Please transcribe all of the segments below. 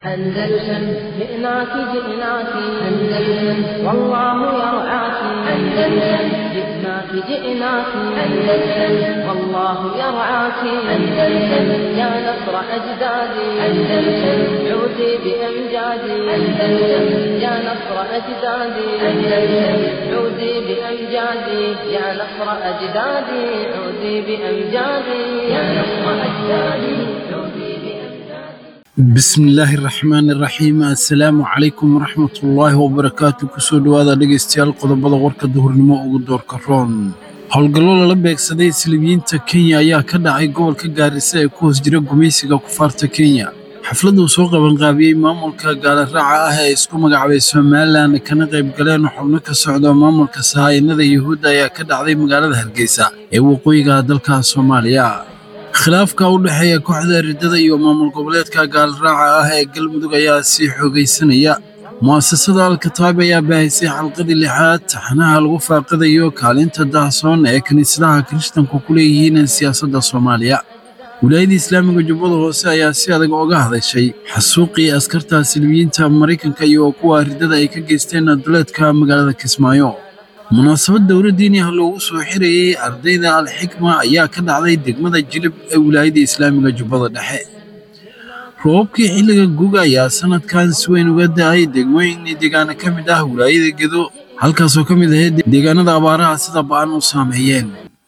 أندلسن جئناك جئناك أندلسن والله يرعاك أندلسن جئناك جئناك أندلسن والله يرعاك أندلسن يا نصر أجدادي أندلسن عودي بأمجادي أندلسن يا نصر أجدادي أندلسن عودي بأمجادي يا نصر أجدادي عودي بأمجادي يا نصر أجدادي عودي بأمجادي bismi illaahi raxmaan iraxiim assalaamu calaykum waraxmatullaahi wabarakaatu kusoo dhowaada dhegaystayaal qodobada warka duhurnimo ugu doorka roon howlgallo lala beegsaday silibiyiinta kenya ayaa ka dhacay gobolka gaarisa ee ku hoos jira gumaysiga kufaarta kenya xafladuu soo qabanqaabiyey maamulka gaalaraaca ah ee isku magacaabay somalilan kana qayb galeen xubno ka socda maamulka sahaayinada yuhuudda ayaa ka dhacday magaalada hargeysa ee waqooyiga dalka soomaaliya khilaafka u dhexeeya kooxda riddada iyo maamul goboleedka gaalraaca ah ee galmudug ayaa sii xoogaysanaya mu'asasada alkataab ayaa baahisay xalqadii lixaad taxanaha lagu faaqadayo kaalinta dahsoon ee kiniisadaha kirishtanku ku leeyihiin siyaasadda soomaaliya wilaayadda islaamiga jubbada hoose ayaa si adag oga hadashay xasuuqii askarta silmiyiinta maraykanka iyo kuwa riddada ay ka geysteen duleedka magaalada kismaayo munaasabad dowla diini ah loogu soo xirayey ardayda alxikma ayaa ka dhacday degmada jilib ee wilaayadda islaamiga jubbada dhexe roobabkii xilliga guga ayaa sanadkan si weyn uga da'ay degmooyin deegaana ka mid ah wilaayada gedo halkaasoo ka mid ahayd deegaanada abaaraha sida ba'an u saameeyeen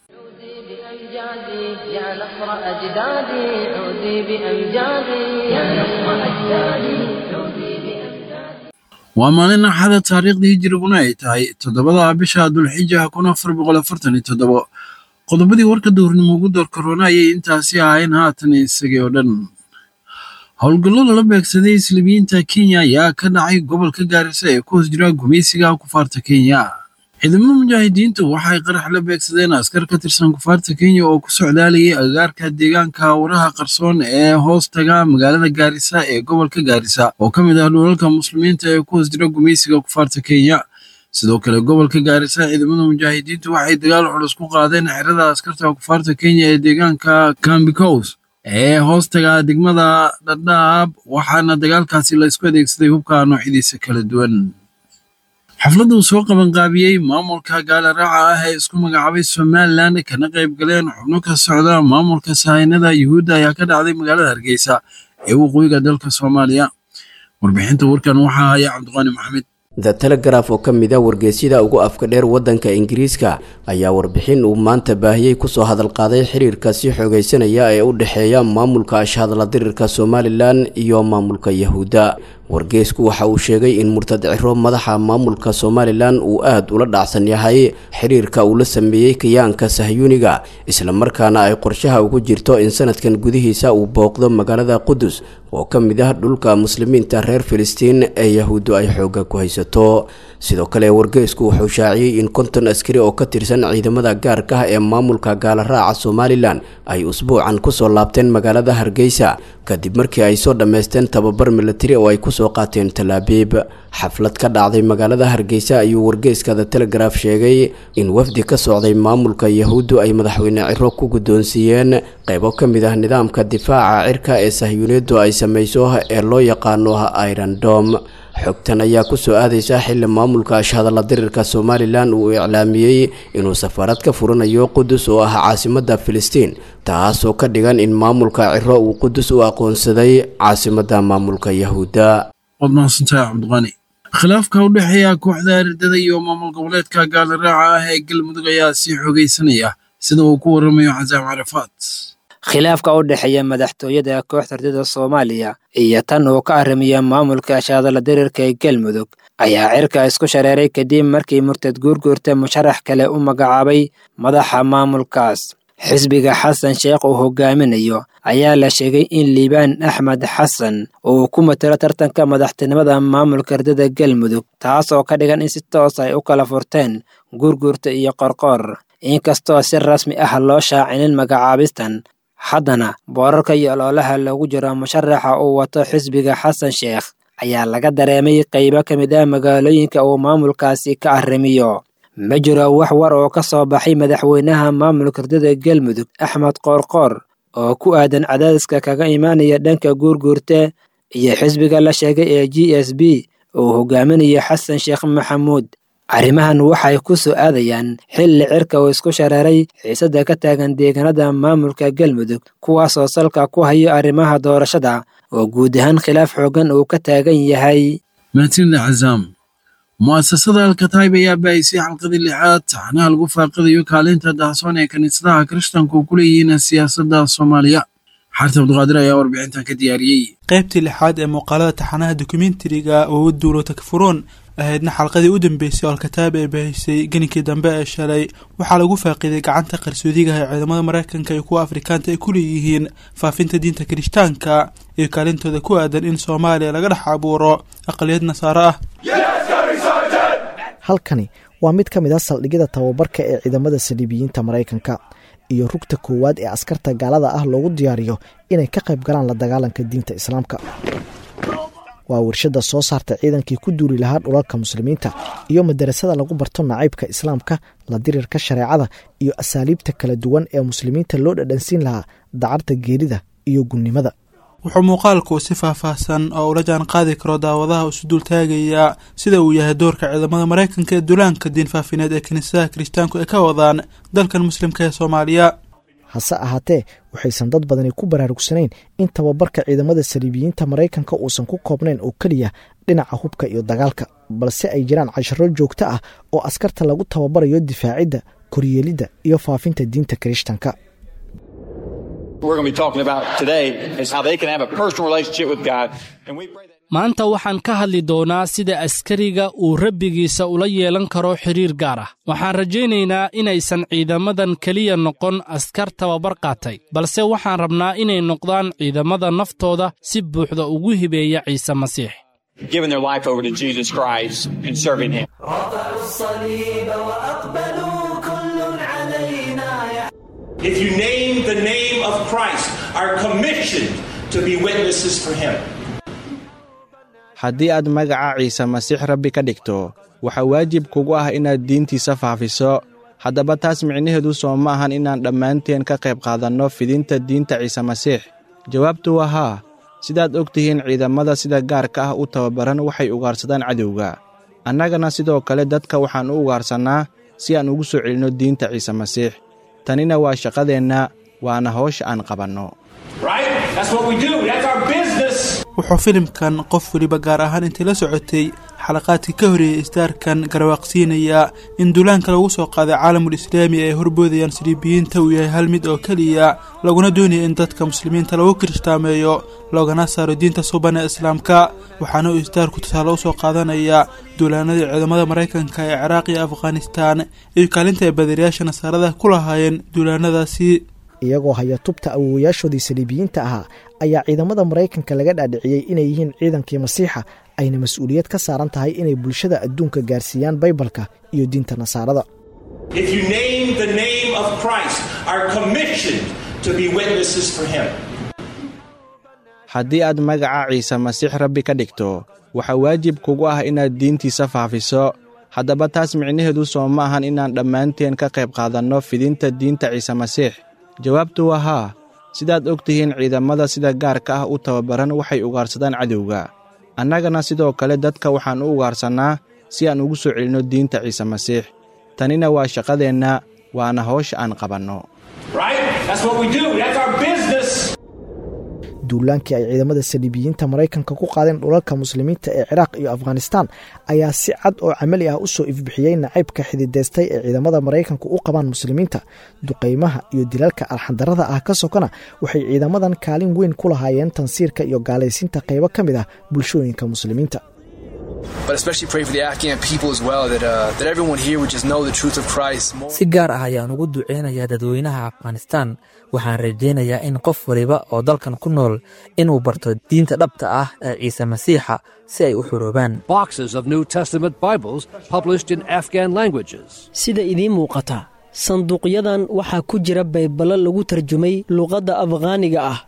عودي بأمجادي يا نصر أجدادي عودي بأمجادي يا نصر أجدادي عودي بأمجادي waa maalin axada taariikhdii hijiriguna ay tahay toddobada bisha dulxija kun afar boqol afartan iyo toddobo qodobadii warka duhurnimo ugu door korona ayay intaasi ahayn haatan isagii oo dhan howlgallo lala beegsaday islamiyiinta kenya ayaa ka dhacay gobolka gaarisa ee ku hoos jira gumaysiga kufaarta kenya ciidamada mujaahidiintu waxay qarax la beegsadeen askar ka tirsan kufaarta kenya oo ku socdaalayay agagaarka deegaanka waraha qarsoon ee hoos taga magaalada gaarisa ee gobolka gaarisa oo ka mid ah dhulalka muslimiinta ee ku hoos jira gumaysiga kufaarta kenya sidoo kale gobolka gaarisa ciidamada mujaahidiintu waxay dagaal culus ku qaadeen xerada askarta kufaarta kenya ee deegaanka kambikos ee hoos taga degmada dhadhaab waxaana dagaalkaasi la isku adeegsaday hubka noocyadiisa kala duwan xafladuu soo qabanqaabiyey maamulka gaalaraaca ah ee isku magacaabay somalilan kana qayb galeen xubno ka socda maamulka sahaynada yuhuudda ayaa ka dhacday magaalada hargeysa ee waqooyiga dalka soomaaliya warbixinta warkan waxaa haya cabdiqaani maxamed the telegraf oo ka mid a wargeysyada ugu afka dheer waddanka ingiriiska ayaa warbixin uu maanta baahiyey kusoo hadalqaaday xiriirka sii xoogaysanaya ee u dhexeeya maamulka ashhadla dirirka somalilan iyo maamulka yahuudda wargeysku waxa uu sheegay in murtad ciro madaxa maamulka somalilan uu aada ula dhacsan yahay xiriirka uu la sameeyey kayaanka sahyuuniga islamarkaana ay qorshaha ugu jirto in sanadkan gudihiisa uu booqdo magaalada qudus oo ka mid ah dhulka muslimiinta reer filistiin ee yahuuddu ay xooga ku haysato sidoo kale wargeysku wuxuu shaaciyey in konton askari oo ka tirsan ciidamada gaarka ah ee maamulka gaalaraaca somalilan ay usbuucan kusoo laabteen magaalada hargeysa kadib markii ay soo dhammaysteen tababar milatari oo ay kusoo qaateen talaabiib xaflad ka dhacday magaalada hargeysa ayuu wargeyska the telegraf sheegay in wafdi ka socday maamulka yahuuddu ay madaxweyne ciro ku guddoonsiiyeen qaybo ka mid ah nidaamka difaaca cirka ee sahyuuniyaddu ay samayso ee loo yaqaano irandom xogtan ayaa kusoo aadaysa xili maamulka ashhadalla dirirka somalilan uu iclaamiyey inuu safaarad ka furanayo qudus oo ah caasimada filistiin taasoo ka dhigan in maamulka ciro uu qudus u aqoonsaday caasimada maamulka yahuudda waad mahadsantahay cabdiqaani khilaafka u dhexeeya kooxda riddada iyo maamul goboleedka gaalaraaca ah ee galmudug ayaa sii xoogaysanaya sida uu ku waramayo xasaam carafaad khilaafka u dhexeeya madaxtooyada kooxda ridada soomaaliya iyo tan uu ka arrimiya maamulka ashadala dirirka ee galmudug ayaa cirka isku shareeray kadib markii murtad guurguurta musharax kale u magacaabay madaxa maamulkaas xisbiga xasan sheekh uu hogaaminayo ayaa la sheegay in liibaan axmed xasan uu ku matalo tartanka madaxtinimada maamulka ridada galmudug taas oo ka dhigan in si toos ay u kala furteen guurguurta iyo qorqoor inkastoo si rasmi ah loo shaacinin magacaabistan haddana boorarka iyo oloolaha loogu jiro musharaxa uu wato xisbiga xasan sheekh ayaa laga dareemay qaybo ka mid ah magaalooyinka uu maamulkaasi ka arrimiyo ma jiro wax war oo ka soo baxay madaxweynaha maamulka ridada galmudug axmed qoorqoor oo ku aadan cadaadiska kaga imaanaya dhanka guurguurte iyo xisbiga la sheegay ee g s b uu hogaaminayo xasan sheekh maxamuud arrimahan waxay ku soo aadayaan xilli cirka uu isku shareeray xiisadda ka taagan deegaanada maamulka galmudug kuwaasoo salka ku hayo arrimaha doorashada oo guud ahaan khilaaf xooggan uu ka taagan yahay mahadsanida cazaam mu'asasada alkataib ayaa baahisay xalqadii lixaad taxnaha lagu faaqidayo kaalinta dahsoon ee kiniisadaha kirishtanku ku leeyihiin siyaasadda soomaaliya xarta abduqaadir ayaa warbixintan ka diyaariyey qaybtii lixaad ee muuqaalada taxanaha dokumentariga oo duulo takfuruun ahaydna xalqadii u dambeysay oo alkataab ee baahisay geninkii dambe ee shalay waxaa lagu faaqiday gacanta qarsoodigaha ee ciidamada maraykanka iyo kuwa afrikaanta ay ku leeyihiin faafinta diinta kirishtaanka iyo kaalintooda ku aadan in soomaaliya laga dhex abuuro aqaliyad nasaaro ah halkani waa mid ka mid a saldhigyada tababarka ee ciidamada saliibiyiinta maraykanka iyo rugta koowaad ee askarta gaalada ah loogu diyaariyo inay ka qayb galaan la dagaalanka diinta islaamka waa warshadda soo saarta ciidankii ku duuli lahaa dhulalka muslimiinta iyo madarasada lagu barto nacaybka islaamka la dirirka shareecada iyo asaaliibta kala duwan ee muslimiinta loo dhadhansiin lahaa dacarta geerida iyo gunnimada wuxuu muuqaalku si faahfaahsan oo ula jaan qaadi karo daawadaha isu dultaagayaa sida uu yahay doorka ciidamada maraykanka ee duulaanka diin faafineed ee kiniisadaha kirishtaanku ay ka wadaan dalkan muslimka ee soomaaliya hase ahaatee waxaysan dad badani ku baraarugsanayn in tababarka ciidamada saliibiyiinta maraykanka uusan ku koobnayn oo keliya dhinaca hubka iyo dagaalka balse ay jiraan casharo joogto ah oo askarta lagu tababarayo difaacidda koryeelidda iyo faafinta diinta kirishtanka maanta waxaan ka hadli doonaa sida askariga uu rabbigiisa ula yeelan karo xidhiir gaar ah waxaan rajaynaynaa inaysan ciidamadan keliya noqon askar tababar qaatay balse waxaan rabnaa inay noqdaan ciidamada naftooda si buuxda ugu hibeeya ciise masiix If you name the name of Christ, are commissioned to be witnesses for him. haddii aad magaca ciise masiix rabbi ka dhigto waxaa waajib kugu ah inaad diintiisa faafiso haddaba taas micnaheedu soo ma ahan inaan dhammaanteen ka qayb qaadanno fidinta diinta ciise masiix jawaabtu waa haa sidaad og tihiin ciidamada sida gaarka ah u tababaran waxay ugaarsadaan cadowga annagana sidoo kale dadka waxaan u ugaarsannaa si aan ugu soo celinno diinta ciise masiix tanina waa shaqadeenna waana hawsha aan qabanno wuxuu filimkan qof weliba gaar ahaan intay la socotay xalaqaadkii ka horeeyey isdaarkan garwaaqsiinayaa in duulaanka lagu soo qaaday caalamul islaami ay horboodayaan saliibiyiinta uu yahay hal mid oo keliya laguna doonaya in dadka muslimiinta lagu kiristaameeyo loogana saaro diinta suban ee islaamka waxaana uu isdaarku tusaale u soo qaadanayaa duulaanadii ciidamada maraykanka ee ciraaq iyo afghanistaan iyo kaalinta ay badariyaasha nasaarada ku lahaayeen duulaanadaasi iyagoo haya tubta awowayaashoodii saliibiyiinta ahaa ayaa ciidamada maraykanka laga dhaadhiciyey inay yihiin ciidankii masiixa ayna mas-uuliyad ka saaran tahay inay bulshada adduunka gaarsiiyaan baybalka iyo diinta nasaarada haddii aad magaca ciise masiix rabbi ka dhigto waxaa waajib kugu ah inaad diintiisa faafiso haddaba taas micnaheedu soo ma ahan inaan dhammaanteen ka qayb qaadanno fidinta diinta ciise masiix jawaabtu waa haa sidaad og tihiin ciidamada sida gaarka ah u tababaran waxay ugaarsadaan cadowga annagana sidoo kale dadka waxaan u ugaarsannaa si aan ugu soo celinno diinta ciise masiix tanina waa shaqadeenna waana hawsha aan qabanno duulaankii ay ciidamada saliibiyiinta maraykanka ku qaadeen dhulalka muslimiinta ee ciraaq iyo afghanistaan ayaa si cad oo camali ah u soo ifbixiyey nacaybka xididaystay ee ciidamada maraykanku u qabaan muslimiinta duqaymaha iyo dilalka alxandarada ah ka sokona waxay ciidamadan kaalin weyn ku lahaayeen tansiirka iyo gaalaysiinta qaybo ka mid ah bulshooyinka muslimiinta si gaar ah ayaan ugu duceynayaa dadweynaha afghanistaan waxaan rajaynayaa in qof waliba oo dalkan ku nool inuu barto diinta dhabta ah ee ciise masiixa si ay u xuroobaan sida idiin muuqata sanduuqyadan waxaa ku jira bayballo lagu tarjumay luqadda afghaaniga ah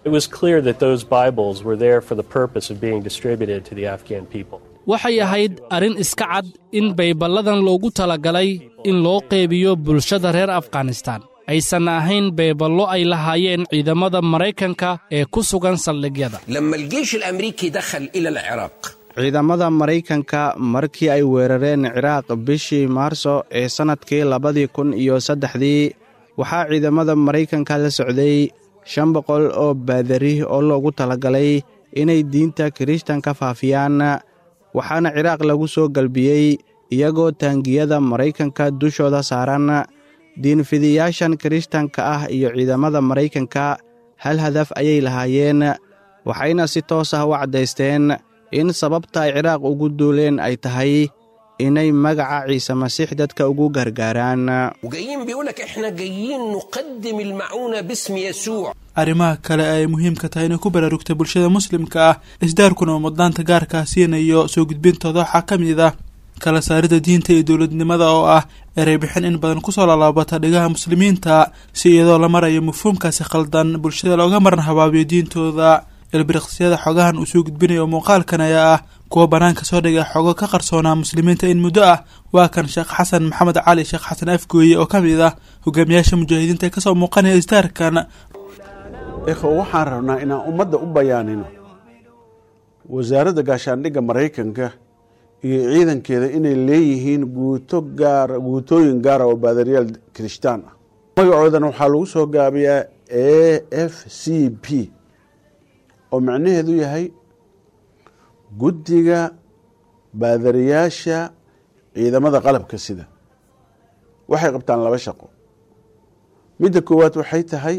waxay ahayd arrin iska cad in bayballadan loogu talagalay in loo qeybiyo bulshada reer afghanistaan aysan ahayn beeballo ay lahaayeen ciidamada maraykanka ee ku sugan saldhigyada لما الجيش الأمريكي دخل إلى العراق ciidamada maraykanka markii ay weerareen ciraaq bishii maarso ee sannadkii labadii kun iyo saddexdii waxaa ciidamada maraykanka la socday shan boqol oo baadari oo loogu talagalay inay diinta kirishtanka faafiyaan waxaana ciraaq lagu soo galbiyey iyagoo taangiyada maraykanka dushooda saaran diinfidiyaashan kirishtanka ah iyo ciidamada maraykanka hal hadaf ayay lahaayeen waxayna si toos ah u caddaysteen in sababta ay ciraaq ugu duuleen ay tahay inay magaca ciise masiix dadka ugu gargaaraan وجايين بيقولك إحنا جايين نقدم المعونة باسم يسوع arrimaha kale ay muhiimka tahay inay ku baraarugta bulshada muslimka ah isdaarkuna uu mudnaanta gaarkaa siinayo soo gudbintooda waxaa ka mid ah kala saarida diinta iyo dowladnimada oo ah erey bixin in badan kusoo laalaabata dhigaha muslimiinta si iyadoo la marayo mafhuumkaasi khaldan bulshada looga maran habaabiyo diintooda ilbiriqsiyada xogahan uu soo gudbinayo muuqaalkan ayaa ah kuwa bannaanka soo dhigay xogo ka qarsoonaa muslimiinta in muddo ah waa kan sheekh xasan maxamed cali sheekh xasan afgooye oo ka mid ah hogaamiyaasha mujaahidiinta ee kasoo muuqanaya isdaarkan ikhwa waxaan rabnaa inaan ummadda u bayaanino wasaaradda gaashaandhigga maraykanka iyo ciidankeeda inay leeyihiin guuto gaara guutooyin gaara oo baadariyaal kirishtaan ah magacoodana waxaa lagu soo gaabiyaa a f c p oo macnaheedu yahay guddiga baadariyaasha ciidamada qalabka sida waxay qabtaan laba shaqo midda koowaad waxay tahay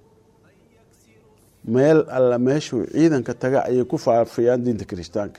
meel alla meeshuu ciidanka taga ayay ku faafiyaan diinta kirishtaanka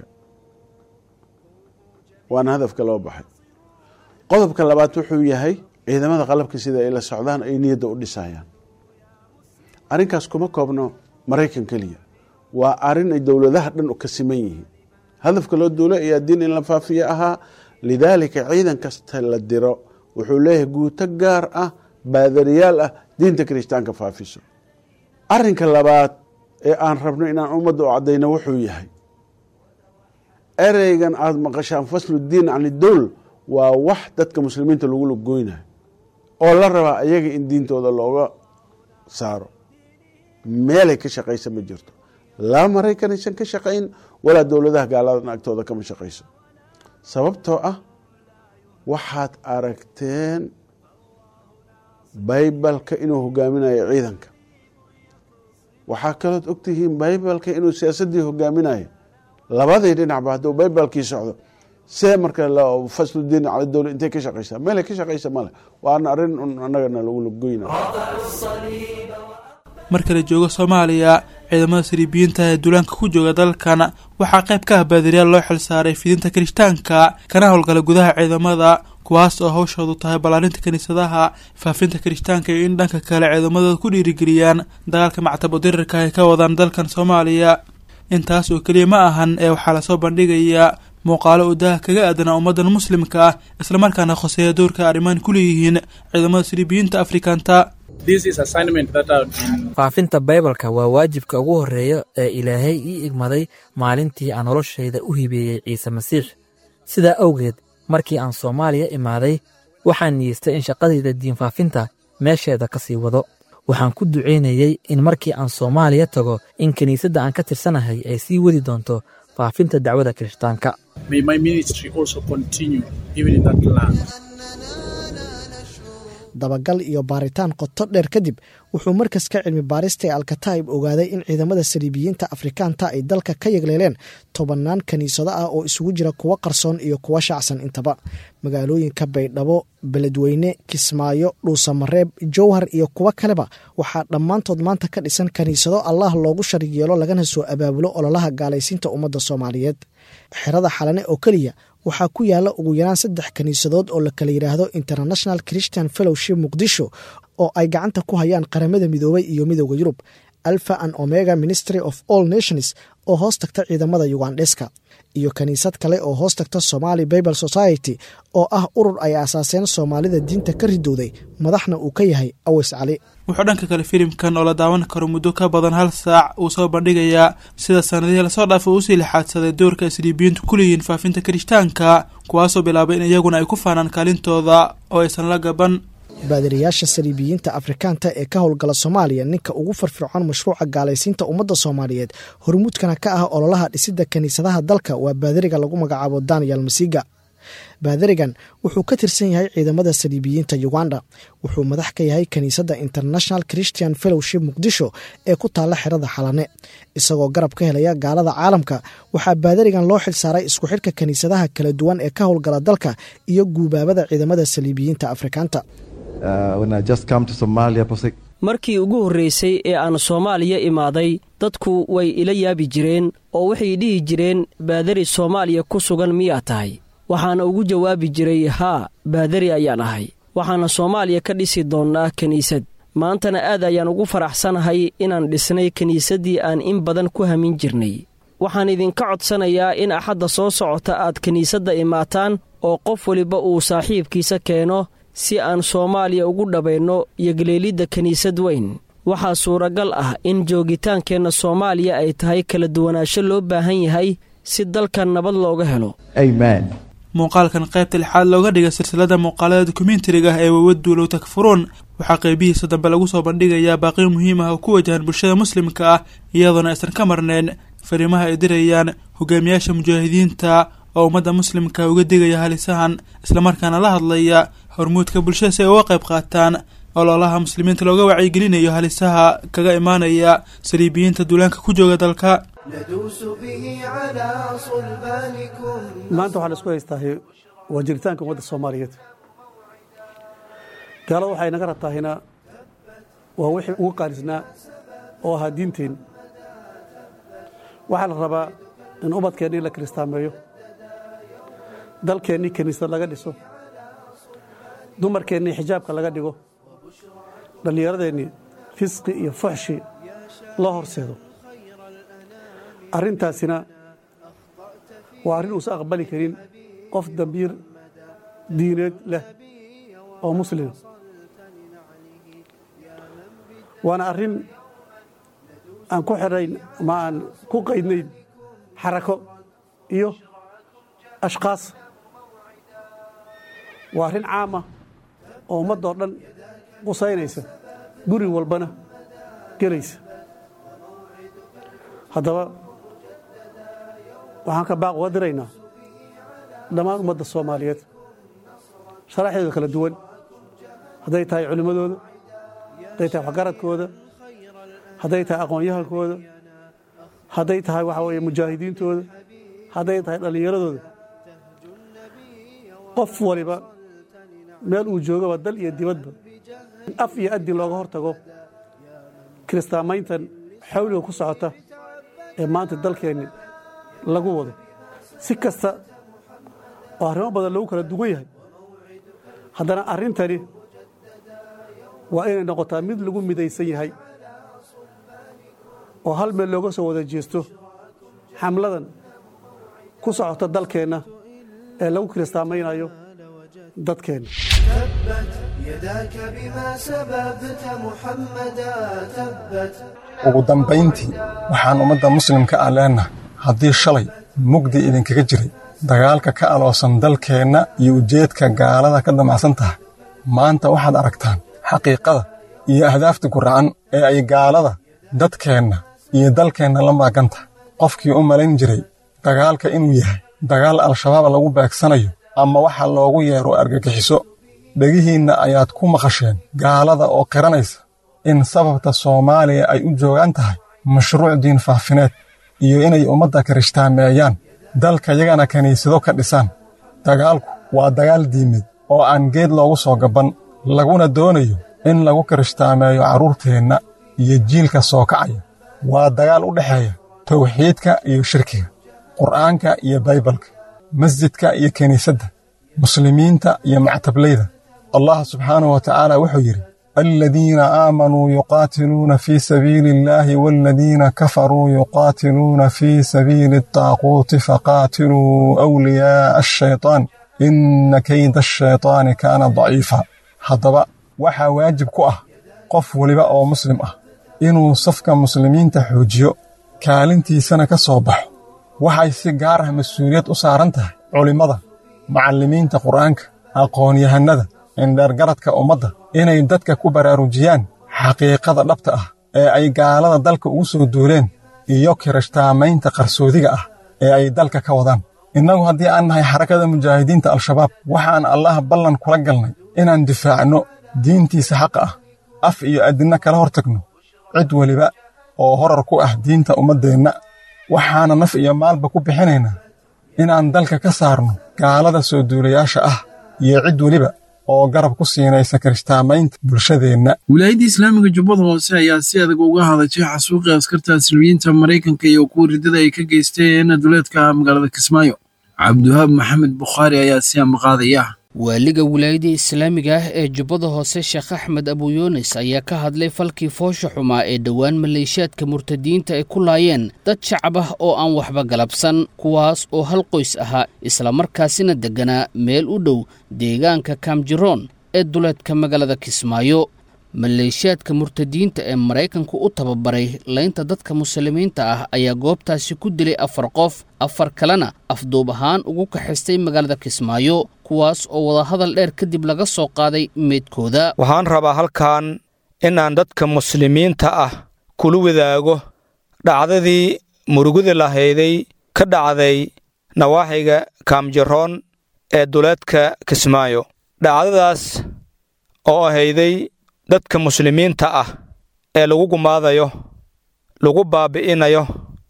waana hadafka loo baxay qodobka labaad wuxuu yahay ciidamada qalabka sida ay la socdaan ay niyadda u dhisayaan arrinkaas kuma koobno maraykan keliya waa arrin ay dowladaha dhan ka siman yihiin hadafka loo duulo ayaa diin in la faafiyo ahaa lidaalika ciidan kasta la diro wuxuu leeyahay guuto gaar ah baadariyaal ah diinta kirishtaanka faafiso arrinka labaad ee aan rabno inaan ummadda u caddayno wuxuu yahay ereygan aada maqashaan faslu diin can idowl waa wax dadka muslimiinta lagu lagoynayo oo la rabaa ayaga in diintooda looga saaro meelay ka shaqaysa ma jirto laa maraykan aysan ka shaqayn walaa dowladaha gaaladan agtooda kama shaqayso sababtoo ah waxaad aragteen baybalka inuu hogaaminayo ciidanka waxaa kalood ogtihiin baybalka inuu siyaasaddii hogaaminayo labadii dhinacba hadduu baybalkii socdo see marka fasludiin cala dowla intay ka shaqaysaa meelay ka shaqaysa male waana arrin un annagana lagu lagoyna marka la joogo soomaaliya ciidamada siriibiyiinta ee duulaanka ku jooga dalkan waxaa qayb ka ah baadiriyaal loo xilsaaray fidinta kirishtaanka kana howlgala gudaha ciidamada kuwaas oo hawshoodu tahay ballaarinta kiniisadaha faafinta kirishtaanka iyo in dhanka kale ciidamadooda ku dhiirigeliyaan dagaalka mactabo dirirka ay ka wadaan dalkan soomaaliya intaas oo keliya ma ahan ee waxaa lasoo bandhigayaa muuqaalo uu daha kaga aadanaa ummadan muslimka ah islamarkaana khoseeya doorka arrimaan ku leeyihiin ciidamada siriibiyiinta afrikanta faafinta baybalka waa waajibka ugu horreeya ee ilaahay ii igmaday maalintii aan noloshayda u hibeeyey ciise masiix sidaa awgeed markii aan soomaaliya imaaday waxaan niyeystay in shaqadayda diinfaafinta meesheeda ka sii wado waxaan ku ducaynayey in markii aan soomaaliya tago in kiniisadda aan ka tirsanahay ay sii wadi doonto faafinta dacwada kirishtaanka dabagal iyo baaritaan qoto dheer kadib wuxuu markaska cilmi baarista ee alkataib ogaaday in ciidamada saliibiyiinta afrikaanta ay dalka ka yagleeleen tobannaan kiniisado ah oo isugu jira kuwo qarsoon iyo kuwo shaacsan intaba magaalooyinka baydhabo beledweyne kismaayo dhuusamareeb jowhar iyo kuwo kaleba waxaa dhammaantood maanta ka dhisan kiniisado allah loogu sharig yeelo lagana soo abaabulo ololaha gaalaysiinta ummadda soomaaliyeed xerada xalane oo keliya waxaa ku yaala ugu yaraan saddex kiniisadood oo la kala yidhaahdo international christian fellowship muqdisho oo ay gacanta ku hayaan qaramada midoobay iyo midooda yurub alpha and omega ministry of all nations oo hoos tagta ciidamada yugandheska iyo kiniisad kale oo hoos tagta somali bible society oo ah urur ay aasaaseen soomaalida diinta ka ridowday madaxna uu ka yahay awes cali wuxuu dhanka kale filimkan oo la daawan karo muddo ka badan hal saac uu soo bandhigayaa sida sanadihii lasoo dhaafay uu usii lixaadsaday doorka isliibiyiintu ku leeyihiin faafinta kirishtaanka kuwaasoo bilaabay in iyaguna ay ku faanaan kaalintooda oo aysan la gaban baadiriyaasha saliibiyiinta afrikaanta ee ka howlgala soomaaliya ninka ugu firfircoon mashruuca gaalaysiinta ummadda soomaaliyeed hormuudkana ka ah ololaha dhisidda kiniisadaha dalka waa baadiriga lagu magacaabo daniel masiga baadirigan wuxuu ka tirsan yahay ciidamada saliibiyiinta uganda wuxuu madax ka yahay kiniisadda international christian fellowship muqdisho ee ku taalla xerada xalane isagoo garab ka helaya gaalada caalamka waxaa baadirigan loo xilsaaray isku xidhka kiniisadaha kala duwan ee ka howlgala dalka iyo guubaabada ciidamada saliibiyiinta afrikaanta markii ugu horreysay ee aan soomaaliya imaaday dadku way ila yaabi jireen oo waxay dhihi jireen baadari soomaaliya ku sugan miyaa tahay waxaana ugu jawaabi jiray haa baadari ayaan ahay waxaana soomaaliya ka dhisi doonnaa kiniisad maantana aad ayaan ugu faraxsanahay inaan dhisnay kiniisaddii aan in badan ku hamin jirnay waxaan idinka codsanayaa in axadda soo socota aad kiniisadda imaataan oo qof weliba uu saaxiibkiisa keeno si aan soomaaliya ugu dhabayno yogleelidda kiniisad weyn waxaa suuragal ah in joogitaankeenna soomaaliya ay tahay kala duwanaansho loo baahan yahay si dalkan nabad looga helo muuqaalkan qaybta lixaad looga dhiga silsilada muuqaalada dokumentariga ah ee wawaduulow takfuruun waxaa qeybihiisa dambe lagu soo bandhigayaa baaqiyo muhiim ah oo ku wajahan bulshada muslimka ah iyadoona aysan ka marnayn fariimaha ay dirayaan hogaamiyaasha mujaahidiinta oo ummadda muslimka uga digaya halisahan islamarkaana la hadlaya hormuudka bulshada si ay uga qayb qaataan ololaha muslimiinta looga wacyigelinayo halisaha kaga imaanaya saliibiyiinta duulaanka ku jooga dalka maanta waxaan isku haystaahay waa jiritaanka ummadda soomaaliyeed gaalada waxay naga rabtaahina waa wixii ugu qaalisnaa oo ahaa diinteen waxaa la rabaa in ubadkeennii la kiristaameeyo dalkeennii kiniisad laga dhiso dumarkeennii xijaabka laga dhigo dhallinyaradeennii fisqi iyo fuxshi loo horseedo arrintaasina waa arrin uusan aqbali karin qof dambiir diineed leh oo muslima waana arrin aan ku xidhayn ama aan ku qaydnayn xarako iyo ashkaas waa arrin caama oo ummaddoo dhan qusaynaysa guri walbana gelaysa haddaba waxaan ka baaq uga diraynaa dhammaan ummadda soomaaliyeed sharaxdeeda kala duwan hadday tahay culimmadooda hadday tahay waxgaradkooda hadday tahay aqoon-yahankooda hadday tahay waxa weeye mujaahidiintooda hadday tahay dhallinyaradooda qof waliba meel uu joogaba dal iyo dibadba in af iyo addi looga hor tago kiristaamayntan xawliga ku socota ee maanta dalkeenni lagu wado si kasta oo arrimo badan lagu kala duwan yahay haddana arrintani waa inay noqotaa mid lagu midaysan yahay oo hal meel looga soo wada jeesto xamladan ku socota dalkeenna ee lagu kiristaamaynayo dadkeenna ugu dambayntii waxaan ummadda muslimka ah leennahay haddii shalay mugdi idinkaga jiray dagaalka ka aloosan dalkeenna iyo ujeedka gaalada ka damacsan tahay maanta waxaad aragtaan xaqiiqada iyo ahdaafta guracan ee ay gaalada dadkeenna iyo dalkeenna la maagan tahay qofkii u malayn jiray dagaalka inuu yahay dagaal al-shabaab lagu beegsanayo ama waxa loogu yeero argagixiso dhegihiinna ayaad ku maqasheen gaalada oo qiranaysa in sababta soomaaliya ay u joogaan tahay mashruuc diin faafineed iyo inay ummadda kirishhtaameeyaan dalka yagana kiniisado ka dhisaan dagaalku waa dagaal diimeed oo aan geed loogu soo gabban laguna doonayo in lagu kirishhtaameeyo carruurteenna iyo jiilka soo kacaya waa dagaal u dhexeeya tawxiidka iyo shirkiga qur'aanka iyo baybalka masjidka iyo kiniisadda muslimiinta iyo mactablayda allah subxaanahu wa tacaala wuxuu yidhi aladiina aamanuu yuqaatiluuna fii sabiili illaahi waaladiina kafaruu yuqaatiluuna fii sabiili adaaquuti faqaatiluu awliyaa'a ashaytaan inna kayda ashaytaani kaana daciifa haddaba waxaa waajib ku ah qof weliba oo muslim ah inuu safka muslimiinta xoojiyo kaalintiisana ka soo baxo waxay si gaar ah mas-uuliyad u saaran tahay culimmada macallimiinta qur'aanka aqoon-yahannada indheergaradka ummadda inay dadka ku baraarujiyaan xaqiiqada dhabta ah ee ay gaalada dalka ugu soo duuleen iyo kirishtaamaynta qarsoodiga ah ee ay dalka ka wadaan innagu haddii aan nahay xarakada mujaahidiinta al-shabaab waxaan allah ballan kula galnay inaan difaacno diintiisa xaqa ah af iyo adinna kala hor tagno cid weliba oo horar ku ah diinta ummaddeenna waxaana naf iyo maalba ku bixinaynaa inaan dalka ka saarno gaalada soo duulayaasha ah iyo cid weliba oo garab ku siinaysa kirishtaamaynta bulshadeenna wilaayadda islaamiga jubbada hoose ayaa si adag uga hadashay xasuuqii askarta asliyiinta maraykanka iyo kuwa riddada ay ka geysteen duleedka magaalada kismaayo cabdiwahaab maxamed bukhaari ayaa si ambaqaadaya waaliga wilaayadda islaamiga ah ee jubbada hoose sheekh axmed abuyuunis ayaa ka hadlay falkii foosha xumaa ee dhowaan maleeshiyaadka murtadiyiinta ay ku laayeen dad shacab ah oo aan waxba galabsan kuwaas oo hal qoys ahaa islamarkaasina degganaa meel u dhow deegaanka kaamjiroon ee duleedka magaalada kismaayo maleeshiyaadka murtadiyiinta ee maraykanku u tababaray laynta dadka muslimiinta ah ayaa goobtaasi ku dilay afar qof afar kalena afduub ahaan ugu kaxaystay magaalada kismaayo kuwaas oo wadahadal dheer kadib laga soo qaaday meydkooda waxaan rabaa halkan inaan dadka muslimiinta ah kula wadaago dhacdadii murugada lahayday ka dhacday nawaaxiga kaamjaroon ee duleedka kismaayo dhacdadaas oo ahayday dadka muslimiinta ah ee lagu gumaadayo lagu baabi'inayo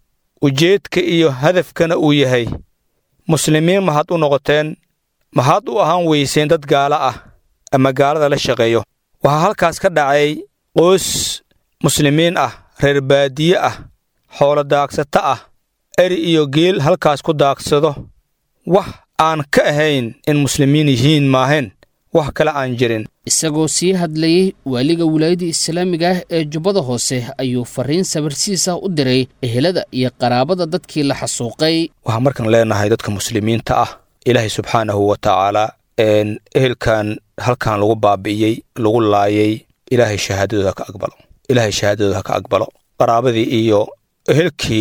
ujeedka iyo hadafkana uu yahay muslimiin maxaad u noqoteen maxaad u ahaan weyseen dad gaala ah ama gaalada la shaqeeyo waxaa halkaas ka dhacay qoys muslimiin ah reer baadiye ah xoolo daagsato ah eri iyo geel halkaas ku daagsado wax aan ka ahayn in muslimiin yihiin maahayn wax kale aan jirin isagoo sii hadlayey waaliga wilaayadda islaamiga ah ee jubbada hoose ayuu farriin sabarsiis ah u diray ehelada iyo qaraabada dadkii la xasuuqay waxaan markaan leenahay dadka muslimiinta ah ilaahay subxaanahu wa tacaalaa ehelkan halkan lagu baabi'iyey lagu laayay ilaahay shahaadadooda ka aqbalo ilaahay shahaadadooda ka aqbalo qaraabadii iyo ehelkii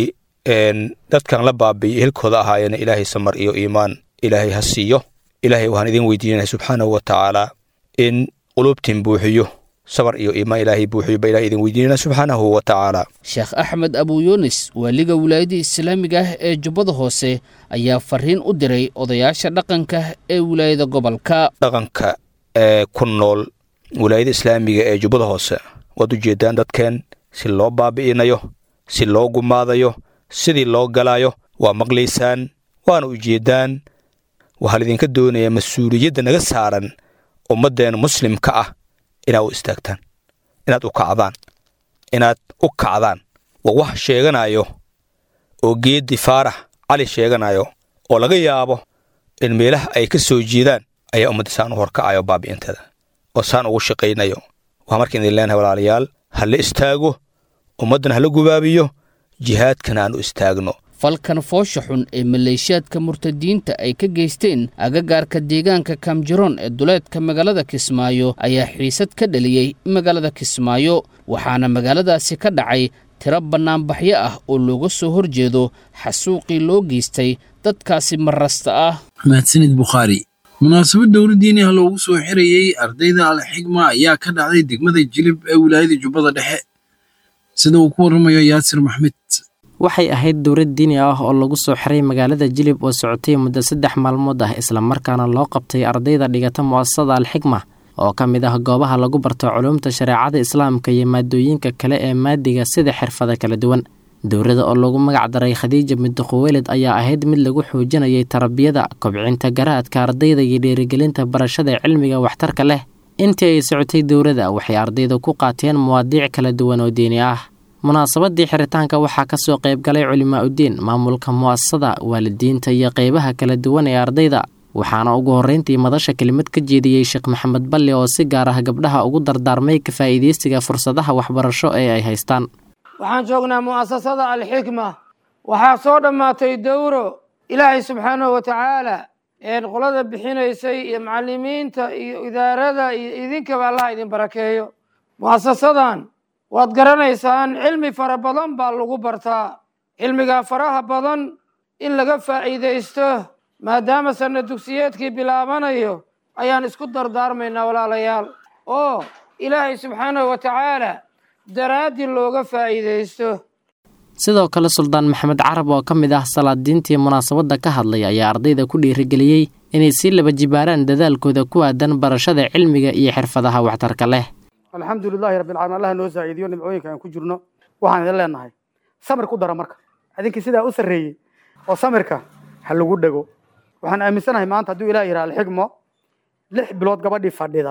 dadkan la baabi'iyey ehelkooda ahaayena ilaahay samar iyo iimaan ilaahay ha siiyo ilaahay waxaan idin weydiinaya subxaanahu wa tacaalaa in qulubtiin buuxiyo sabar iyo iimaan ilaahay buuxiyo ba ilahay idin weydiinana subxaanahu wa tacaalaa sheekh axmed abuyuunis waaliga wilaayadda islaamiga ah ee jubbada hoose ayaa farriin u diray odayaasha dhaqanka ee wilaayada gobolka dhaqanka ee ku nool wilaayada islaamiga ee jubbada hoose waad u jeeddaan dadkeen si loo baabi'inayo si loo gumaadayo sidii loo galaayo waa maqlaysaan waana ujeeddaan waxaa laidinka doonayaa mas-uuliyadda naga saaran ummaddeena muslimka ah inaad u istaagtaan inaad u kacdaan inaad u kacdaan waa wax sheeganayo oo geeddi faarax cali sheeganayo oo laga yaabo in meelaha ay ka soo jeedaan ayaa ummadda saan u horkacayo baabi'inteeda oo saan ugu shaqaynayo waxaa markaan idin leenahay walaalayaal ha la istaago ummaddan hala gubaabiyo jihaadkana aan u istaagno falkan foosha xun ee maleeshiyaadka murtadiyiinta ay ka geysteen agagaarka deegaanka kaamjiroon ee duleedka magaalada kismaayo ayaa xiisad ka dhaliyey magaalada kismaayo waxaana magaaladaasi ka dhacay tiro bannaanbaxyo ah oo looga soo horjeedo xasuuqii loo geystay dadkaasi marasta ah mahadsanid bukhaari munaasabad dowladdiini ah loogu soo xirayey ardayda alxigma ayaa ka dhacday degmada jilib ee wilaayada jubbada dhexe sida uu ku warramayo yaasir maxmed waxay ahayd dowlad diini ah oo lagu soo xiray magaalada jilib oo socotay muddo saddex maalmood ah islamarkaana loo qabtay ardayda dhigata mu'asasada alxigma oo ka mid ah goobaha lagu barto culuumta shareecada islaamka iyo maadooyinka kale ee maadiga sida xirfada kala duwan dowladda oo lagu magac daray khadiija midduquweelid ayaa ahayd mid lagu xoojinayay tarbiyada kobcinta garaadka ardayda iyo dhiirigelinta barashada cilmiga waxtarka leh intii ay socotay dowladda waxay ardayda ku qaateen muwaadiic kala duwan oo diini ah munaasabadii xiritaanka waxaa ka soo qayb galay culimaa uddiin maamulka mu'asasada waalidiinta iyo qeybaha kala duwan ee ardayda waxaana ugu horreyntii madasha kelimad ka jeediyey sheekh maxamed balle oo si gaar ah gabdhaha ugu dardaarmay ka faa'iidaysiga fursadaha waxbarasho ee ay haystaan waxaan joognaa mu'asasada alxikma waxaa soo dhammaatay dowro ilaahay subxaanahu wa tacaala qolada bixinaysay iyo macalimiinta iyo idaarada iyo idinkaba allah idin barakeeyo mu'asasadan waad garanaysaan cilmi fara badan baa lagu bartaa cilmigaa faraha badan in laga faa'iidaysto maadaama sanna dugsiyeedkii bilaabanayo ayaan isku dardaarmaynaa walaalayaal oo ilaahay subxaanahu wa tacaala daraaddii looga faa'iidaysto sidoo kale suldaan maxamed carab oo ka mid ah salaadiintii munaasabadda ka hadlay ayaa ardayda ku dhiirigeliyey inay sii laba jibaaraan dadaalkooda ku aadan barashada cilmiga iyo xirfadaha waxtarka leh alxamdu lilaahi rabbilcaalamiin allah noo saaciidiyo nimcooyinka aan ku jirno waxaan idin leenahay samir ku dara marka idinkii sidaa u sarreeyey oo samirka ha lagu dhego waxaan aaminsanahay maanta hadduu ilaah yidhaha alxigmo lix bilood gabadhii fadhida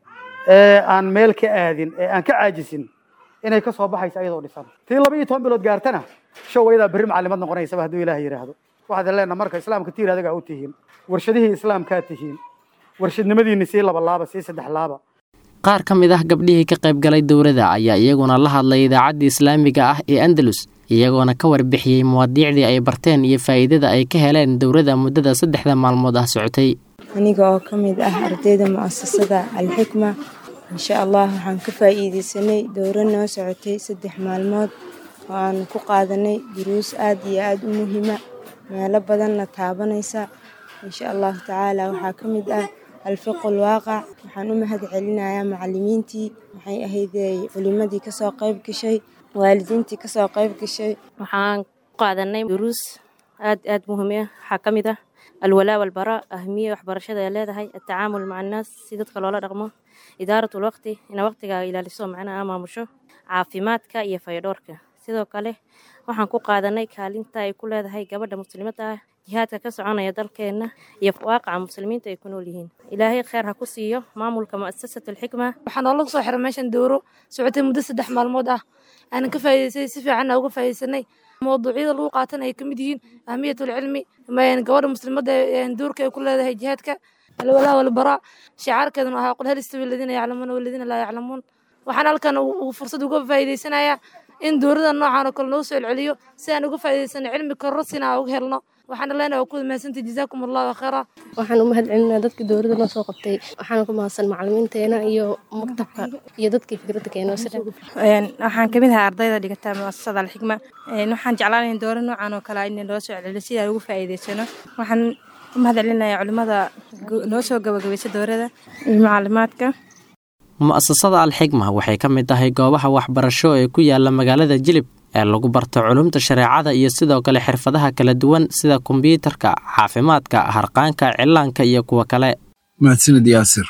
ee aan meel ka aadin ee aan ka caajisin inay ka soo baxaysa iyadoo dhisan tii laba iyo toban bilood gaartana show ayadaa berri macallimad noqonaysaba hadduu ilaah yidhaahdo waxaad leenaha marka islaamka tiir adigaa u tihiin warshadihii islaamkaa tihiin warshadnimadiinni sii laba laaba sii saddex laaba qaar ka mid ah gabdhihii ka qayb galay dowladda ayaa iyaguna la hadlay idaacaddii islaamiga ah ee andalus iyagoona ka warbixiyey muwaadiicdii ay barteen iyo faa'iidada ay ka heleen dowladda muddada saddexda maalmood ah socotay aniga oo ka mid ah ardayda mu'asasada alxikma insha allah waxaan ka faa'iidaysanay dowro noo socotay saddex maalmood oo aan ku qaadanay duruus aad iyo aad u muhiima meelo badanna taabanaysa insha allahu tacaala waxaa ka mid ah alfiqul waaqac waxaan u mahad celinayaa macalimiintii waxay ahayd culimadii kasoo qayb gashay waalidiintii kasoo qayb gashay waxaan ku qaadanay duruus aad aad muhiim ah waxaa ka mid ah alwalaa walbaraa ahmiya waxbarashada ay leedahay atacaamul maca annaas si dadka loola dhaqmo idaaratul waqti ina waqtiga ilaaliso macnaha maamusho caafimaadka iyo fayadhoorka sidoo kale waxaan ku qaadanay kaalinta ay ku leedahay gabadha muslimadda ah jihaadka ka soconaya dalkeenna iyo waaqaca muslimiinta ay ku nool yihiin ilaahay kheer ha ku siiyo maamulka mu'asasat alxikma waxaa noola soo xiray meeshan dowro socotay muddo saddex maalmood ah aanan ka faa'iidaysanay si fiicanna uga faa'iidaysanay mawduucyada lagu qaatan ay ka mid yihiin ahmiyatul cilmi gabadha muslimadda doorka ay ku leedahay jihaadka alwalaa walbaraa shicaarkeeduna ahaa qul hal istawi aladiina yaclamuuna waladiina laa yaclamuun waxaan halkan fursad uga faa'iidaysanayaa in dowrada noocan oo kale noo soo celceliyo si aan uga faa'iidaysano cilmi korosina aan uga helno waxaana leenahay waa ku mahadsantahay jazaakum allahu khayra waxaan u mahad celinaa dadkii dowladda noo soo qabtay waxaana ku mahadsan macalimiinteena iyo maktabka iyo dadkii fikradda keenoo sida waxaan kamid ahaa ardayda dhigata muasasada alxikma waxaan jeclaanayn dowra noocan oo kale in loo soo celceliyo si aan ugu faa'iidaysano waxaan u mahad celinayaa culimmada noo soo gabagabaysa dowrada iyo macalimaadka mu'asasada alxikma waxay ka mid tahay goobaha waxbarasho ee ku yaala magaalada jilib ee lagu barto culumta shareecada iyo sidoo kale xirfadaha kala duwan sida kombyuutarka caafimaadka harqaanka cilaanka iyo kuwa kale mahadsanid yaasir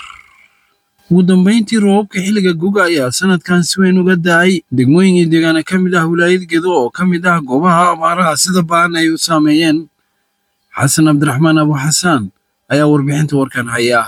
ugu dambayntii roobabka xilliga guga ayaa sanadkan si weyn uga da-ay degmooyin iyo deegaana ka mid ah wilaayad gedo oo ka mid ah goobaha abaaraha sida ba'an ay u saameeyeen xasan cabdiraxmaan abu xasaan ayaa warbixinta warkan haya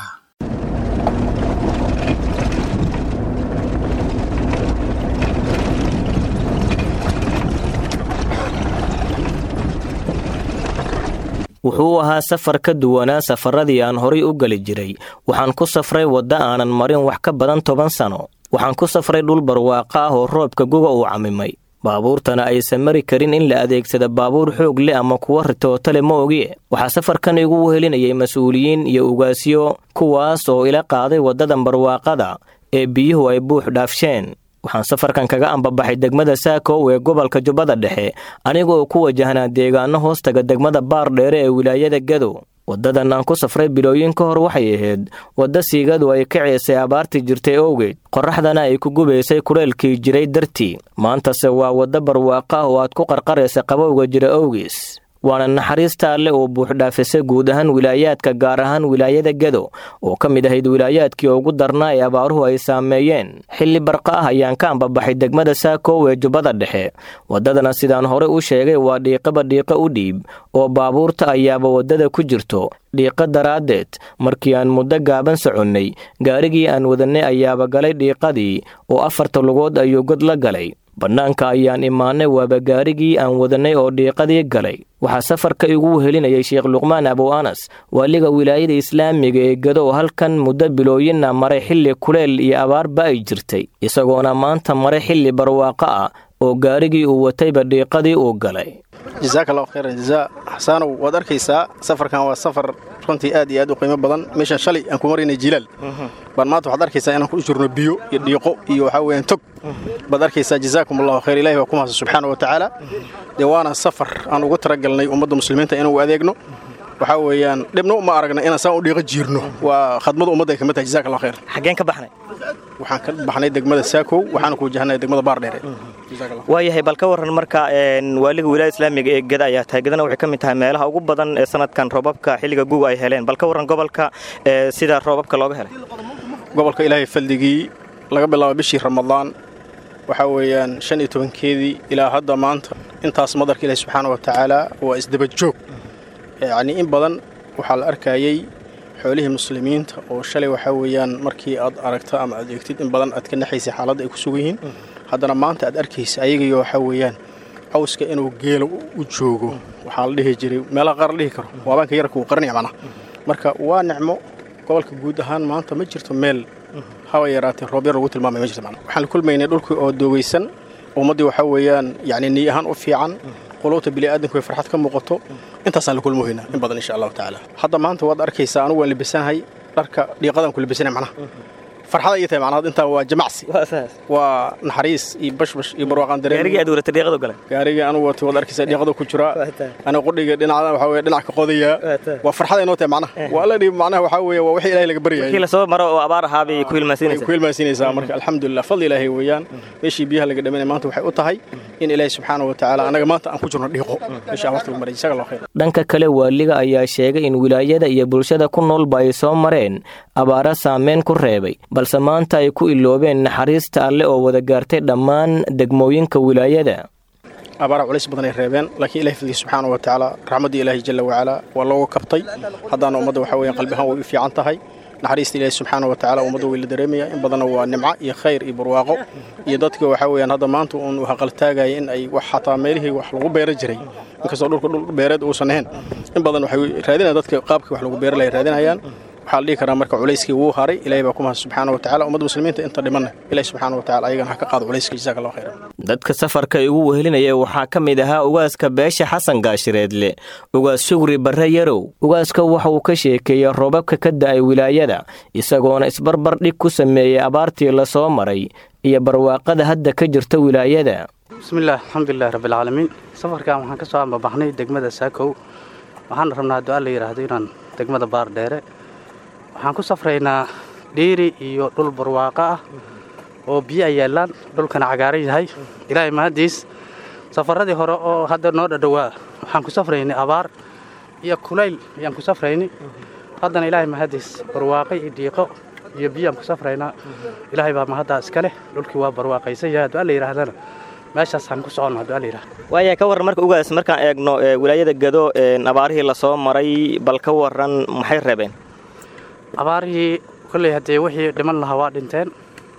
wuxuu ahaa safar ka duwanaa safaradii aan horay u geli jiray waxaan ku safray wadda aanan marin wax ka badan toban sano waxaan ku safray dhul barwaaqo ah oo roobka guga uu camimay baabuurtana aysan mari karin in la adeegsada baabuur xoog leh ama kuwa ritootale ma ogie waxaa safarkan igu wehelinayay mas-uuliyiin iyo ugaasyo kuwaas oo ila qaaday waddadan barwaaqada ee biyuhu ay buux dhaafsheen waxaan safarkan kaga ambabaxay degmada saakow ee gobolka jubbada dhexe anigaoo ku wajahnaa deegaano hoostaga degmada baar dheere ee wilaayada gado waddadan aan ku safray bilooyin ka hor waxay ahayd wadda siigadu ay ka ceesay abaartii jirtay owgeed qorraxdana ay ku gubaysay kuleelkii jiray dartii maantase waa wadda barwaaqo ah oo aad ku qarqaraysa qabowga jira owgiis waana naxariista alle oo buuxdhaafisay guud ahaan wilaayaadka gaar ahaan wilaayada gado oo ka mid ahayd wilaayaadkii ugu darnaa ee abaaruhu ay saameeyeen xilli barqa ah ayaan ka ambabaxay degmada saakow ee jubbada dhexe waddadana sidaan hore u sheegay waa dhiiqaba dhiiqo u dhiib oo baabuurta ayaaba waddada ku jirto dhiiqo daraaddeed markii aan muddo gaaban soconnay gaarigii aan wadannay ayaaba galay dhiiqadii oo afarta lugood ayuu god la galay bannaanka ayaan imaanay waaba gaarigii aan wadannay oo dhiiqadii galay waxaa safarka igu wehelinayay sheekh luqmaan abow anas waaliga wilaayada islaamiga ee gado oo halkan muddo bilooyinna maray xilli kuleel iyo abaarba ay jirtay isagoona maanta maray xilli barwaaqo ah oo gaarigii uu watayba dhiiqadii uu galay jasaaka allahu khayran jazaa xasaanow waad arkaysaa safarkan waa safar runtii aad iyo aad u qiimo badan meeshan shalay aan ku maraynay jilaal baan maanta waxaad arkaysaa inaan ku jirno biyo iyo dhiiqo iyo waxaa weeyaan tog baad arkaysaa jazaakum allahu khayr ilahi waa ku mahadsan subxaana wa tacaala dee waana safar aan ugu talagalnay ummadda muslimiinta inuu adeegno waxaa weeyaan dhibna uma aragna inaan saan u dhiiqo jiirno waa khadmada ummadda ay kamid tahay jazaak allah khayr xaggeen ka baxnay waxaan ka baxnay degmada saakow waxaana ku wajahnay degmada baardheere waayahay bal ka waran marka waaliga wilaayada islaamiga ee geda ayaa tahay gedana waxay ka mid tahay meelaha ugu badan ee sanadkan roobabka xilliga guga ay heleen bal ka waran gobolka sida roobabka looga helay gobolka ilaahay faldigii laga bilaabo bishii ramadaan waxaa weeyaan shan iyo tobankeedii ilaa hadda maanta intaas madarka ilaahi subxaana wa tacaala waa isdaba joog yacnii in badan waxaa la arkayey xoolihii muslimiinta oo shalay waxaa weeyaan markii aad aragto ama aad eegtid in badan aad ka naxaysay xaaladda ay ku sugan yihiin haddana maanta aad arkaysa ayagayo waxaa weeyaan cawska inuu geela u joogo waxaa la dhihi jiray meelaha qaar la dhihi karo waabaanka yarka uu qaranaya macnaha marka waa nicmo gobolka guud ahaan maanta ma jirto meel haba yaraatee roob yar lagu tilmaamay ma jirto macnaha waxaan la kulmaynay dhulkii oo doogaysan ummaddii waxaa weeyaan yacni niy ahaan u fiican quluubta bini'aadanku ay farxad ka muuqato intaasaan la kulmohaynaa in badan insha allahu tacaala hadda maanta waad arkaysaa anugu waan libisanahay dharka dhiiqadaan ku libisanahay macnaha farxada ii tahay macnaha intaa waa jamacsi waa naxariis iyo bashbash iyo barwaaqaan dareen gaarigii aad waratay dhiiqadu galay gaarigii anugu watay waad arkaysaa dhiiqada ku jira aniga qudhiga dhinacda waxaa weeye dhinac ka qodayaa waa farxada inoo tahay macnaha waa alla dhiib macnaha waxaa weeye waa wixii ilaahay laga baryayay kii la soo maro oo abaar ahaa bay ku hilmaansiinaysaa ku hilmaansiinaysaa marka alxamdulillah fadli ilaahay weeyaan meeshii biyaha laga dhamanay maanta waxay u tahay in ilaahay subxaana wa tacaala anaga maanta aan ku jirno dhiiqo meesha waqti lagu maray jazaaka allah khayr dhanka kale waaliga ayaa sheegay in wilaayada iyo bulshada ku noolba ay soo mareen abaara saameyn ku reebay balse maanta ay ku iloobeen naxariista alle oo wada gaartay dhammaan degmooyinka wilaayada abaara culays badan ay reebeen laakiin ilahi fadliya subxaana wa tacaala raxmaddii ilaahi jalla wacalaa waa looga kabtay haddaana ummadda waxaa weeyaan qalbi ahaan way u fiican tahay naxariista ilaahi subxaana wa tacaala ummadda way la dareemaya in badanna waa nimco iyo khayr iyo barwaaqo iyo dadka waxaa weeyaan hadda maanta uun haqaltaagaya in ay wax xataa meelihii wax lagu beera jiray inkastoo dhulka dhul beereed uusan ahayn in badan waxay raadinayaan dadka qaabkii wax lagu beera lay raadinayaan waxaa la dhihi karaa marka culayskii wuu haray ilaahay baa ku mahad subxaana wa tacala ummadda muslimiinta inta dhimanna ilahi subxaana wa tacala ayagana ha ka qaado culayska jazaaka allah khayran dadka safarka igu wehelinaya waxaa ka mid ahaa ugaaska beesha xasan gaashireedle ugaas shugri barre yarow ugaaska waxa uu ka sheekeeyey roobabka ka da'ay wilaayada isagoona isbarbar dhig ku sameeyey abaartii la soo maray iyo barwaaqada hadda ka jirta wilaayada bismillaah alxamdulilahi rabbilcaalamiin safarkan waxaan ka soo ambabaxnay degmada saakow waxaana rabnaa hadduu alla yidhaahdo inaan degmada baardheere waxaan ku safraynaa dhiiri iyo dhul barwaaqo ah oo biyo ay yaallaan dhulkana cagaaran yahay ilaahay mahaddiis safaradii hore oo hadda noo dhadhowaa waxaan ku safraynay abaar iyo kulayl ayaan ku safraynay haddana ilaahay mahaddiis barwaaqo iyo dhiiqo iyo biyaan ku safraynaa ilaahay baa mahaddaa iska leh dhulkii waa barwaaqaysan yahay hadduu alla yidhaahdana meeshaasaan ku soconno hadduu alla yidhahdo waaya ka warran marka ugaas markaan eegno wilaayada gado abaarihii lasoo maray bal ka warran maxay reebeen abaarihii kolley haddee wixii dhiman lahaa waa dhinteen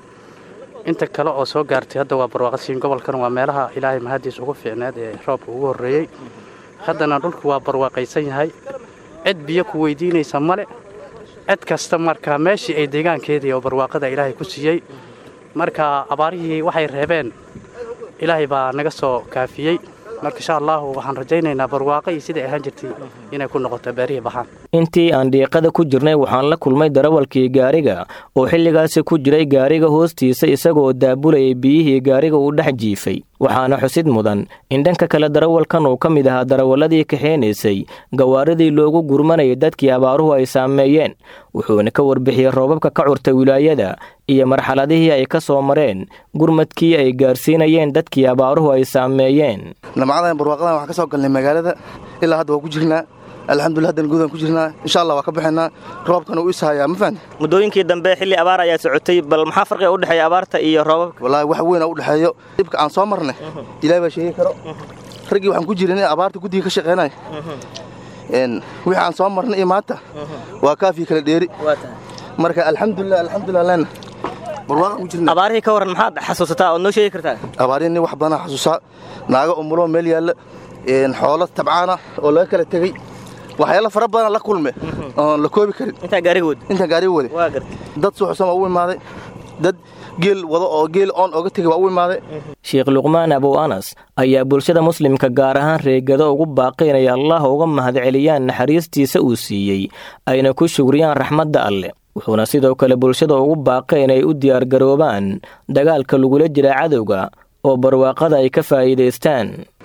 inta kale oo soo gaartay hadda waa barwaaqasiin gobolkan waa meelaha ilaahay mahaddiis ugu fiicneed ee roobka ugu horreeyey haddana dhulku waa barwaaqaysan yahay cid biyo ku weydiinaysa male cid kasta marka meeshii ay deegaankeedii oo barwaaqada ilaahay ku siiyey marka abaarihii waxay reebeen ilaahay baa naga soo kaafiyey marka insha allahu waxaan rajaynaynaa barwaaqo iyo siday ahaan jirtay inay ku noqoto beerihii baxaan intii aan dhiiqada ku jirnay waxaan la kulmay darawalkii gaariga oo xilligaasi ku jiray gaariga hoostiisa isagoo daabulayay biyihii gaariga uu dhex jiifay waxaana xusid mudan in dhanka kale darawalkan uu ka mid ahaa darawalladii kaxeynaysay gawaaridii loogu gurmanayay dadkii abaaruhu ay saameeyeen wuxuuna ka warbixiyey roobabka ka curta wilaayada iyo marxaladihii ay ka soo mareen gurmadkii ay gaarsiinayeen dadkii abaaruhu ay saameeyeen namcadan barwaaqadan waxaan ka soo galnay magaalada ilaa hadda waa ku jirnaa alxamdulillah haddana guudaan ku jirnaa insha allah waa ka baxaynaa roobkana uu ishayaa ma fahanti muddooyinkii dambe xilli abaar ayaa socotay bal maxaa farqiga u dhexeeya abaarta iyo roobabka wallaahi wax weyn u dhexeeyo dhibka aan soo marnay ilaahay baa sheegi karo raggii waxaan ku jirin abaarta guddiga ka shaqeynaya wixii aan soo marnay iyo maanta waa kaafii kala dheeri marka alxamdulilah alxamdulilah leena barwaaqaan ku jirnaa abaarihii ka waran maxaad xasuusataa ood noo sheegi kartaa abaarihii nin wax badan xasuusaa naago umulo meel yaalla xoolo tabcaana oo laga kala tegey waxyaalo fara badan la kulme oon la koobi karin intaa gaariga wada intaa gaariga wade waa gartay dad suuxsan waa u imaaday dad geel wado oo geel oon oga tegay waa u imaaday sheekh luqmaan abow anas ayaa bulshada muslimka gaar ahaan reegado ugu baaqi inay allah uga mahadceliyaan naxariistiisa uu siiyey ayna ku shugriyaan raxmadda alleh wuxuuna sidoo kale bulshada ugu baaqay inay u diyaargaroobaan dagaalka lagula jira cadowga oo barwaaqada ay ka faa'iidaystaan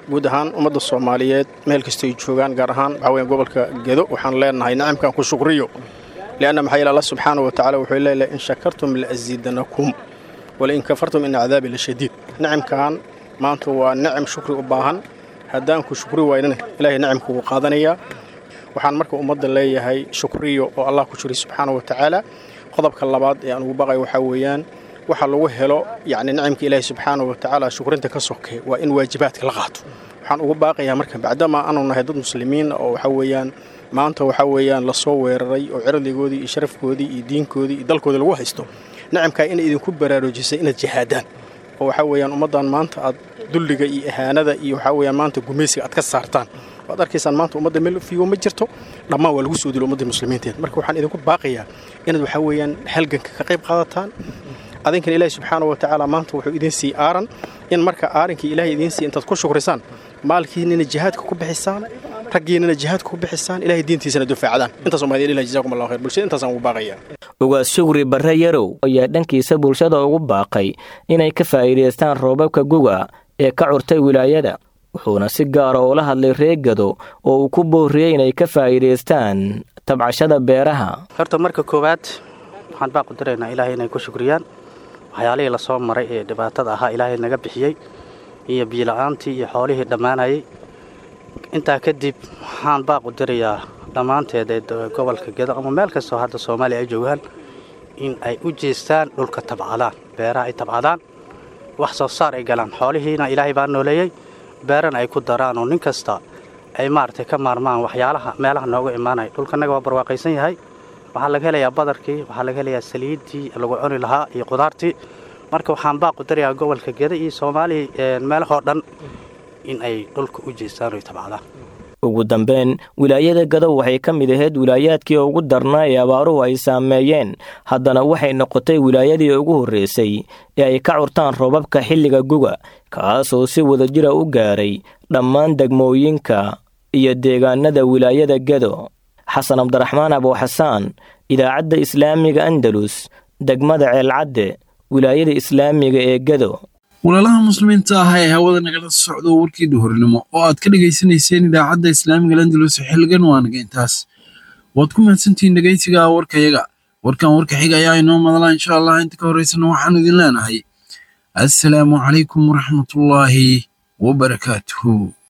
guud ahaan ummadda soomaaliyeed meel kastay joogaan gaar ahaan waxaa weeyaan gobolka gedo waxaan leenahay nicamkan ku shukriyo lianna maxaa yeele allah subxaana wa tacaala wuxuu leeyahay in shakartum la'asiidanakum walain kafartum ina cadaabi la shadiid nicamkan maanta waa nicam shukri u baahan haddaan ku shukri waynana ilaahay nicamka wuu qaadanayaa waxaan marka ummadda leeyahay shukriyo oo allah ku jiri subxaana wa tacaala qodobka labaad ee aan ugu baqay waxaa weeyaan waxa lagu helo yacni nicamka ilaahay subxaana wa tacaala shukrinta ka soke waa in waajibaadka la qaato waxaan ugu baaqayaa marka bacdama aanu nahay dad muslimiin oo waxaa weeyaan maanta waxaa weeyaan lasoo weeraray oo cirdigoodii iyo sharafkoodii iyo diinkoodii iyo dalkoodii lagu haysto nicamkaa inay idinku baraarujisay inaad jihaadaan oo waxaa weeyaan ummaddan maanta aad dulliga iyo ahaanada iyo waxaa weeyaan maanta gumaysiga aad ka saartaan waad arkaysaan maanta ummadda meel fiigo ma jirto dhammaan waa lagu soo dilo ummadda muslimiinteed marka waxaan idinku baaqayaa inaad waxaa weeyaan halganka ka qayb qaadataan adinkan ilaahi subxaana wa tacaala maanta wuxuu idiin sii aaran in marka aarinkii ilaahay idiin sii intaad ku shukrisaan maalkiinina jihaadka ku bixisaan raggiinina jihaadka ku bixisaan ilaahay diintiisana dufaacdaan intaas umaa idin ilahi jazakum allahu khayr bulshada intaasaan ugu baaqayaa ugaas shugri barre yarow ayaa dhankiisa bulshada ugu baaqay inay ka faa'iidaystaan roobabka guga ee ka curtay wilaayada wuxuuna si gaara ula hadlay reegado oo uu ku boorriyey inay ka faa'iidaystaan tabcashada beeraha horta marka koowaad waxaan baa qudiraynaa ilaahay inay ku shukriyaan waxyaalihii lasoo maray ee dhibaatada ahaa ilaahay naga bixiyey iyo biila'aantii iyo xoolihii dhammaanayay intaa kadib waxaan baa qudirayaa dhammaanteed ee gobolka gedo ama meel kastoo hadda soomaaliya ay joogaan in ay u jeestaan dhulka tabcadaan beeraha ay tabcadaan wax soo saar ay galaan xoolihiina ilaahay baa nooleeyey beerana ay ku daraan oo nin kasta ay maaragtay ka maarmaan waxyaalaha meelaha nooga imaanaya dhulkanaga waa barwaaqaysan yahay waxaa laga helayaa badarkii waxaa laga helayaa saliiddii lagu cuni lahaa iyo qudaartii marka waxaan baa qudarayaa gobolka geda iyo soomaaliya meelahoo dhan in ay dhulka u jeestaan oy tabcadaan ugu dambeyn wilaayada gadow waxay ka mid ahayd wilaayaadkii ugu darnaa ee abaaruhu ay saameeyeen haddana waxay noqotay wilaayadii ugu horreysay ee ay ka curtaan roobabka xilliga guga kaasoo si wadajira u gaaray dhammaan degmooyinka iyo deegaanada wilaayada gedo xasan cabdiraxmaan abuuxasaan idaacadda islaamiga andalus degmada ceelcadde wilaayada islaamiga ee gedo walaalaha muslimiinta ah ee hawada nagala socdo warkii duhurnimo oo aad ka dhegaysanayseen idaacadda islaamiga landalus xilligan waa naga intaas waad ku mahadsantihiin dhegaysiga warkayaga warkan warka xiga ayaa inoo madala insha allah inta ka horeysana waxaanu idin leenahay assalaamu calaykum waraxmatullaahi wabarakaatuhu